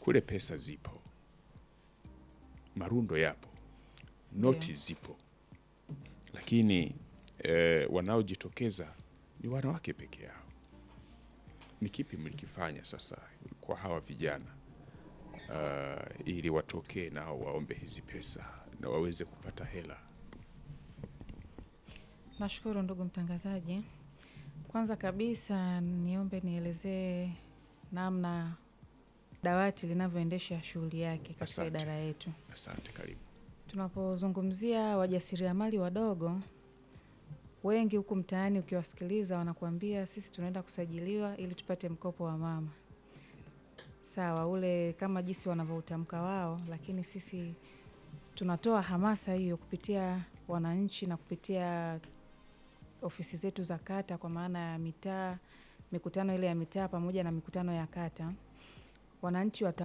kule pesa zipo, marundo yapo, noti zipo, lakini eh, wanaojitokeza ni wanawake peke yao. Ni kipi mlikifanya sasa kwa hawa vijana uh, ili watokee nao waombe hizi pesa na waweze kupata hela? Nashukuru ndugu mtangazaji. Kwanza kabisa niombe nielezee namna dawati linavyoendesha shughuli yake katika Asante. idara yetu. Asante, karibu. Tunapozungumzia wajasiriamali wadogo, wengi huku mtaani ukiwasikiliza wanakuambia sisi tunaenda kusajiliwa ili tupate mkopo wa mama. Sawa, ule kama jinsi wanavyoutamka wao, lakini sisi tunatoa hamasa hiyo kupitia wananchi na kupitia ofisi zetu za kata, kwa maana ya mitaa, mikutano ile ya mitaa pamoja na mikutano ya kata. Wananchi wata,